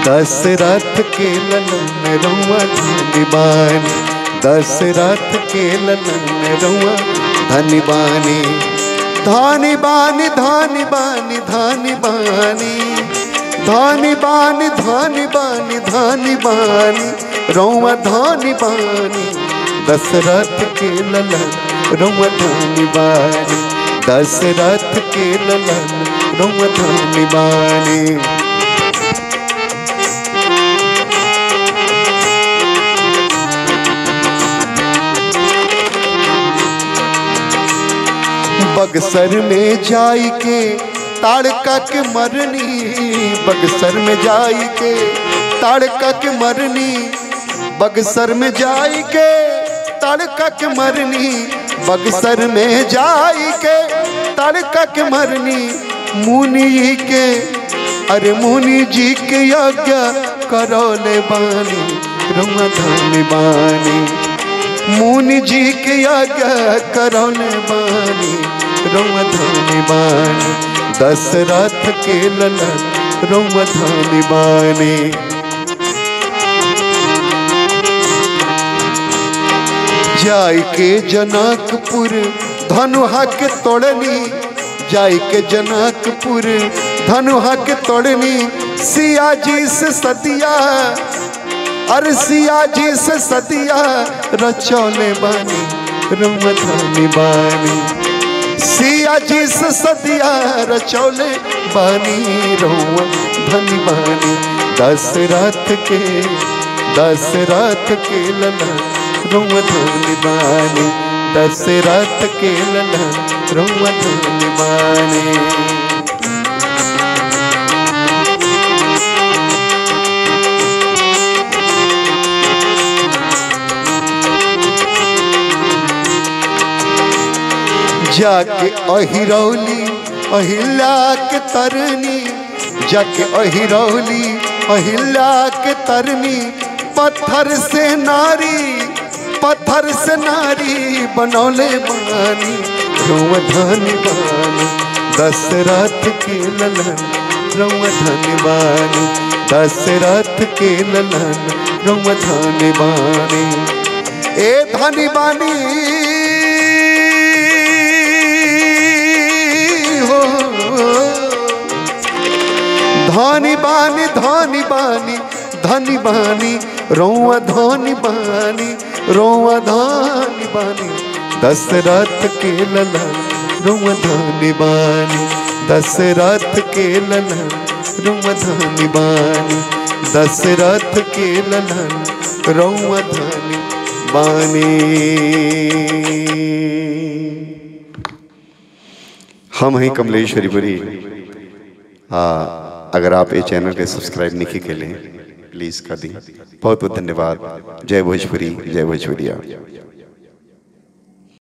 दशरथ के ललन रउआ धनी बानी दशरथ के ललन रउआ धनी बानी धानी बानी धानी बानी धानी बानी धानी बानी धानी बानी धानी बानी रउआ धानी बानी दशरथ के ललन रउआ धानी बानी दशरथ के ललन रउआ धानी बानी बगसर में जाई के ताड़का के मरनी बगसर में जाई के ताड़का के मरनी बगसर में जाई के ताड़का के मरनी बगसर में जाई के ताड़का के मरनी मुनि के अरे मुनि जी के यज्ञ करौले बानी रुमा धानी बानी मुनि जी के यज्ञ करौले बानी रुमा धानी बानी दशरथ के ललन रुमा धानी बानी जाय के जनकपुर धनुहा के तोड़नी जाय के जनकपुर धनुहा के तोड़नी सिया जी से सतिया अरे सिया जी से सतिया रचौले बानी रमधानी बानी सिया जी से सतिया रचौले बानी रउआ धनी बानी दशरथ के दशरथ के लला रउआ धनी बानी दशरथ के लला रउआ धनी बानी जाके अहिरौली अहिल्या के तरनी जाके अहिरौली अहिल्या के तरनी पत्थर से नारी पत्थर से नारी बनौले बानी रउआ धनी बानी दशरथ के ललन रउआ धनी बानी दशरथ के ललन रउआ धनी बानी ए धनी बानी हो धानी बानी धानी बानी धनी बानी रोआ धानी बानी रोआ धानी बानी दशरथ के ललन रोआ धानी बानी दशरथ के ललन रोआ धानी बानी दशरथ के ललन रोआ धानी बानी हम हैं कमलेश्वरी पुरी हाँ अगर आप ये चैनल के सब्सक्राइब नहीं के लिए प्लीज़ कर दी बहुत बहुत धन्यवाद जय भोजपुरी जय भोजपुरिया